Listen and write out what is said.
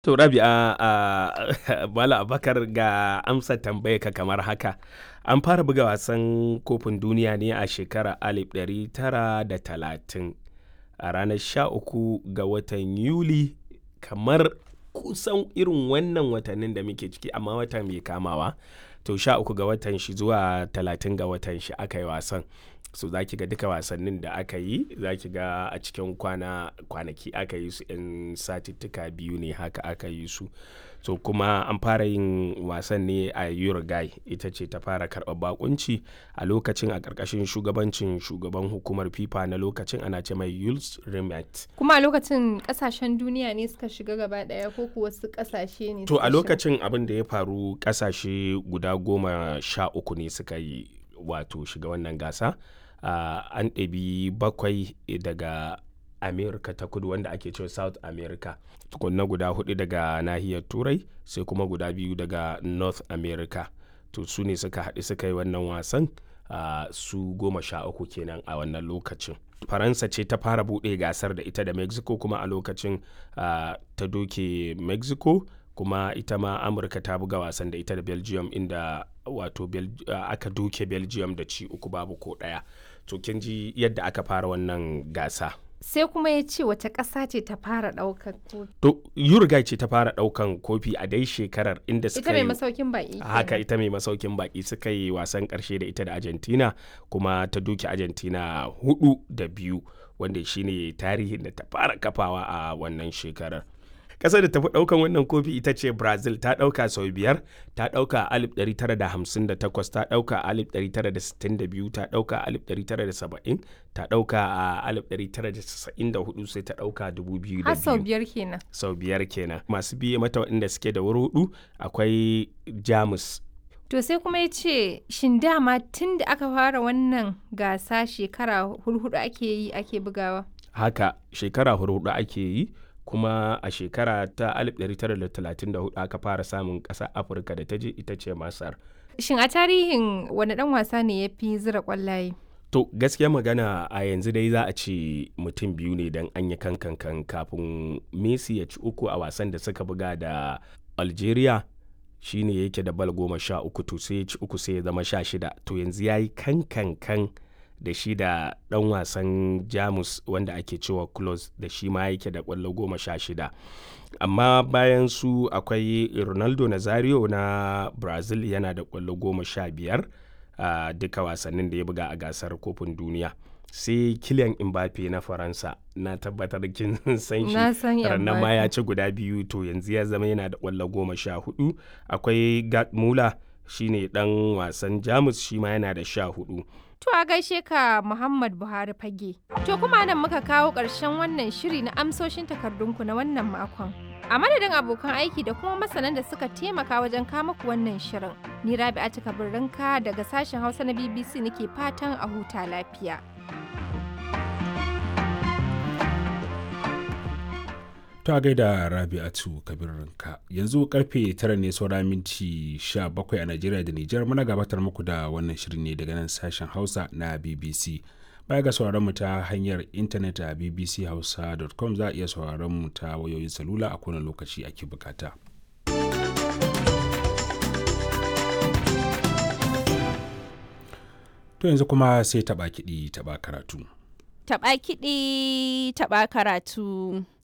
To Rabi'a a Malam Abubakar ga amsa tambayarka kamar haka. An fara buga wasan kofin duniya ne a shekarar 1930 a ranar 13 ga watan Yuli kamar kusan irin wannan watannin da muke ciki amma wata mai kamawa. To 13 ga watan shi zuwa 30 ga watan shi aka yi wasan. So za ki ga duka wasannin da aka yi za ki ga a cikin kwana kwanaki aka yi su 'yan satittuka biyu ne haka aka yi su. So kuma an fara yin wasan ne a Uruguay ita ce ta fara karɓar bakunci a lokacin a ƙarƙashin shugabancin shugaban hukumar FIFA na lokacin ana ce mai Jules Rimet. Kuma a lokacin kasashen duniya ne suka shiga gaba daya ko kuwa wasu kasashe ne To suka a shiga? lokacin abin da ya faru ƙasashe guda goma sha uku ne suka yi wato shiga wannan gasa. Ah, an ɗabi bakwai daga America ta kudu wanda ake cewa South America. Tukunna guda hudu daga nahiyar Turai sai kuma guda biyu daga North America. To su ne suka haɗu suka yi wannan wasan ah, su goma sha uku kenan a wannan lokacin. Faransa ce ta fara buɗe gasar da ita da Mexico kuma a lokacin ah, ta doke Mexico kuma ita ma Amurka ta buga wasan da ita da Belgium inda wato Bel- ah, aka doke Belgium da ci uku babu ko ɗaya. To kin ji yadda aka fara wannan gasa. Sai kuma ya ce wace ƙasa ce ta fara ɗaukar kofi. To Uruguay ce ta fara ɗaukan kofi a dai shekarar inda suka Ita mai yi masaukin baƙi. haka kenan. ita mai masaukin baki suka yi wasan karshe da ita da argentina kuma ta duki argentina hudu da biyu wanda shine tarihin da ta fara kafawa a wannan shekarar ƙasar da tafi ɗaukan wannan kofi ita ce brazil ta ɗauka sau biyar ta ɗauka a 1958 ta ɗauka a 1962 ta ɗauka a 1970 ta ɗauka a 1994 sai ta ɗauka 2002 Har sau biyar kenan. sau biyar kenan masu biye mata waɗanda suke da wuri hudu akwai jamus To sai kuma ya ce shin dama tun da aka fara wannan gasa shekara hurhudu ake yi ake bugawa. haka shekara hudu ake yi kuma a shekara ta 1934 aka fara samun ƙasa afirka da ta je ita ce masar Shin a tarihin wani ɗan wasa ne ya fi zira ƙwallaye? to gaskiya magana a yanzu dai za a ce mutum biyu ne don an yi kankan kafin messi ya ci uku a wasan da suka buga da algeria shine yake da bal goma sha uku to sai ya ci uku sai ya zama sha shida to yanzu ya yi kankan da shi da ɗan wasan jamus wanda ake cewa close da shi ma yake da ƙwallo goma sha shida amma bayan su akwai ronaldo nazario na brazil yana da ƙwallo goma sha biyar a duka wasannin da ya buga a gasar kofin duniya sai kilian mbappe na faransa na tabbatar kin san shi Na san rannan ma Mbappe. ya ci guda biyu to yanzu ya zama yana da ƙwallo goma sha hudu akwai gerd muller shine dan wasan jamus shi ma yana da sha hudu To a gaishe ka Muhammad Buhari fage. To kuma nan muka kawo ƙarshen wannan shiri na amsoshin takardunku na wannan makon. A madadin abokan aiki da kuma masanan da suka taimaka wajen kama ku wannan shirin. Ni Rabi'a Kabirrinka daga sashen Hausa na BBC nake fatan a huta lafiya. ta gaida rabi'atu kabirinka yanzu karfe tara ne saura minti 17 a najeriya da nijar muna gabatar muku da wannan shirin ne daga nan sashen hausa na bbc baya ga sauraron mu ta hanyar intanet a bbchausa.com za a iya sauraron mu ta wayoyin salula a kowane lokaci ake bukata to yanzu kuma sai taba kiɗi taba karatu Taɓa kiɗi, taɓa karatu.